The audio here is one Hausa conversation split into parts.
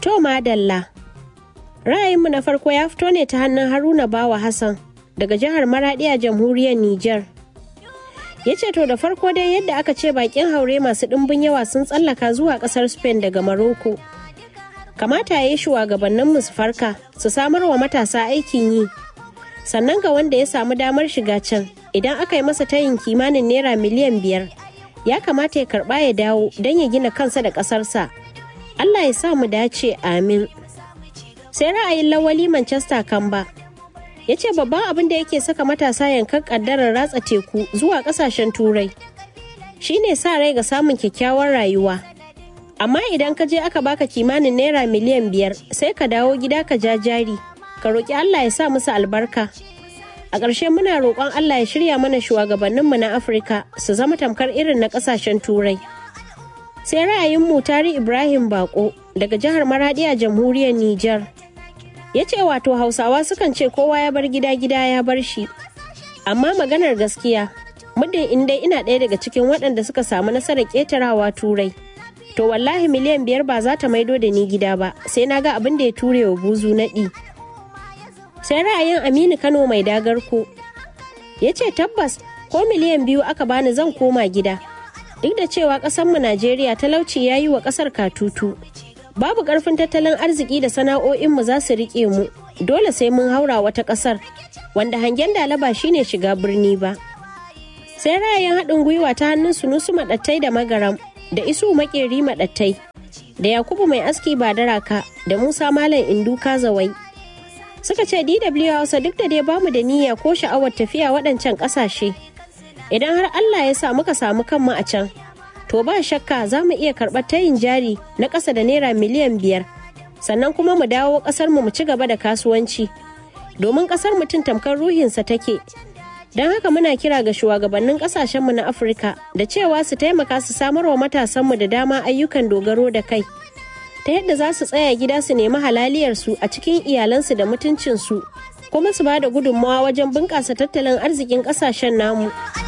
To madalla. Ra'ayinmu na farko ya fito ne ta hannun Haruna Bawa Hassan daga jihar Maradi a jamhuriyar Nijar. Ya ce to da farko dai yadda aka ce bakin haure masu ɗimbin yawa sun tsallaka zuwa ƙasar Spain daga Maroko. Kamata ya yi shugabanninmu su farka su samar wa matasa aikin yi. Sannan ga wanda ya samu damar shiga can idan aka yi masa tayin kimanin naira miliyan biyar ya kamata ya karɓa ya dawo don ya gina kansa da ƙasarsa. Allah ya sa mu dace amin. Sai ra'ayin lawali Manchester Kamba ya ce babban abin da yake saka matasa yankan kaddarar ratsa teku zuwa kasashen turai shine sa rai ga samun kyakkyawar rayuwa amma idan ka je aka baka kimanin naira miliyan biyar sai ka dawo gida ka ja jari ka roƙi allah ya sa musu albarka a ƙarshe muna roƙon allah ya shirya mana shugabanninmu na afirka su zama tamkar irin na ƙasashen turai sai ra'ayin mutari ibrahim bako daga jihar maradi a jamhuriyar niger ya ce wato hausawa sukan ce kowa ya bar gida gida ya bar shi amma maganar gaskiya muddin in dai ina ɗaya daga cikin waɗanda suka samu nasarar ƙetarawa turai to wallahi miliyan biyar ba za ta maido da ni gida ba sai na ga abin da ya ture wa buzu naɗi sai ra'ayin aminu kano mai dagarko ya ce tabbas ko miliyan biyu aka bani zan koma gida duk da cewa ƙasarmu najeriya talauci ya yi wa ƙasar katutu babu ƙarfin tattalin arziki da sana'o'inmu za su riƙe mu dole sai mun haura wata ƙasar wanda hangen dalaba shine shiga birni ba sai ra'ayin haɗin gwiwa ta hannun sunusu maɗattai da magaram da isu makeri maɗattai da yakubu mai aski ba daraka da musa malam indu kazawai suka ce dw hausa duk da dai bamu da niyya ko sha'awar tafiya waɗancan ƙasashe idan har allah ya sa muka samu kanmu a can to ba shakka za mu iya karɓar tayin jari na ƙasa da naira miliyan biyar sannan kuma mu dawo ƙasarmu mu ci gaba da kasuwanci domin ƙasar mutum tamkar ruhinsa take don haka muna kira ga shugabannin ƙasashenmu na afirka da cewa su taimaka su samar wa matasanmu da dama ayyukan dogaro da kai ta yadda za su tsaya gida su nemi halaliyarsu a cikin iyalansu da mutuncinsu kuma su ba da gudunmawa wajen bunƙasa tattalin arzikin ƙasashen namu.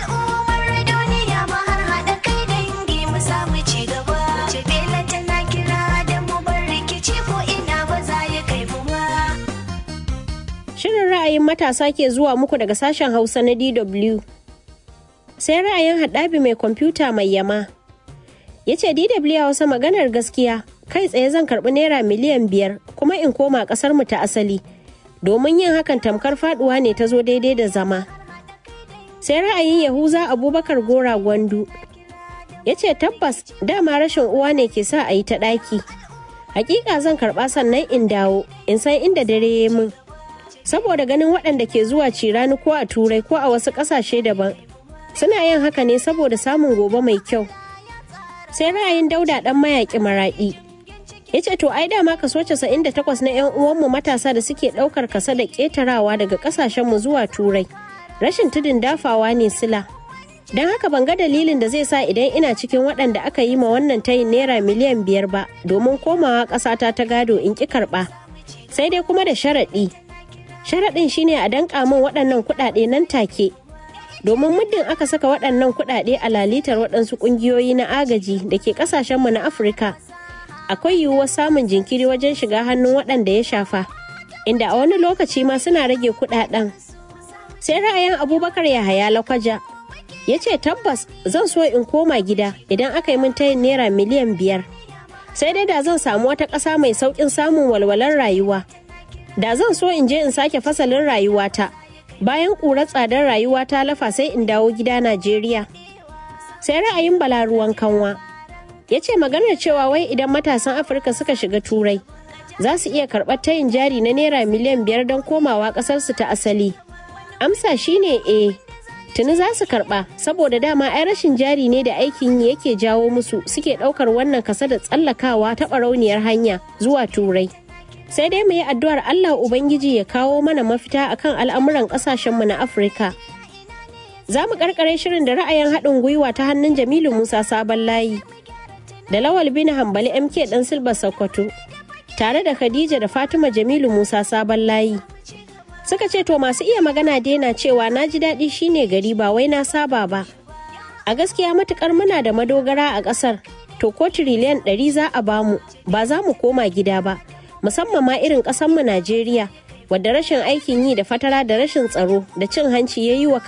Shirin ra'ayin matasa ke zuwa muku daga sashen Hausa na DW. Sai ra'ayin haɗabi mai kwamfuta mai yama. Ya ce DW Hausa maganar gaskiya kai tsaye zan karɓi naira miliyan biyar kuma in koma ƙasar mu ta asali. Domin yin hakan tamkar faɗuwa ne ta zo daidai da zama. Sai ra'ayin Yahuza Abubakar Gora Gwandu. Ya ce tabbas dama rashin uwa ne ke sa a yi ta ɗaki. Hakika zan karɓa sannan in dawo in san inda dare ya min. saboda ganin waɗanda ke zuwa cirani ko a turai ko a wasu ƙasashe daban suna yin haka ne saboda samun gobe mai kyau sai ra'ayin dauda ɗan mayaƙi maraɗi ya ce to ai dama kaso 98 na 'yan uwanmu matasa da suke ɗaukar kasa da ƙetarawa daga ƙasashenmu zuwa turai rashin tudun dafawa ne sila don haka ban ga dalilin da zai sa idan ina cikin waɗanda aka yi ma wannan tayin naira miliyan biyar ba domin komawa ƙasata ta gado in ƙi karɓa sai dai kuma da sharaɗi sharaɗin shine a danƙa min waɗannan kuɗaɗe nan take domin muddin aka saka waɗannan kuɗaɗe a lalitar waɗansu ƙungiyoyi na agaji da ke ƙasashenmu na afirka akwai yiwuwar samun jinkiri wajen shiga hannun waɗanda ya shafa inda a wani lokaci ma suna rage kuɗaɗen sai ra'ayin abubakar yahaya lakwaja ya ce tabbas zan so in koma gida idan aka yi min tayin naira miliyan biyar sai dai da zan samu wata ƙasa mai sauƙin samun walwalar rayuwa da zan so in je in sake fasalin rayuwata bayan ƙurar tsadar rayuwa ta lafa sai in dawo gida najeriya sai ra'ayin balaruwan kanwa ya ce maganar cewa wai idan matasan afirka suka shiga turai za su iya karɓar tayin jari na naira miliyan biyar don komawa ƙasarsu ta asali amsa shine e tuni za su karɓa saboda dama ai rashin jari ne da aikin yi yake jawo musu suke ɗaukar wannan kasa da tsallakawa ta ɓarauniyar hanya zuwa turai sai dai mu yi addu'ar Allah Ubangiji ya kawo mana mafita akan al'amuran ƙasashenmu na Afirka. Za mu ƙarƙare shirin da ra'ayin haɗin gwiwa ta hannun Jamilu Musa Sabon Layi, da Lawal bin Hambali MK ɗan Silba Sokoto, tare da Khadija da Fatima Jamilu Musa Sabon Layi. Suka ce to masu iya magana daina cewa na ji daɗi shine gari ba wai na saba ba. A gaskiya matukar muna da madogara a ƙasar, to ko tiriliyan ɗari za a bamu ba za mu koma gida ba musamman ma irin ƙasanmu najeriya wadda rashin aikin yi da fatara da rashin tsaro da cin hanci ya yi wa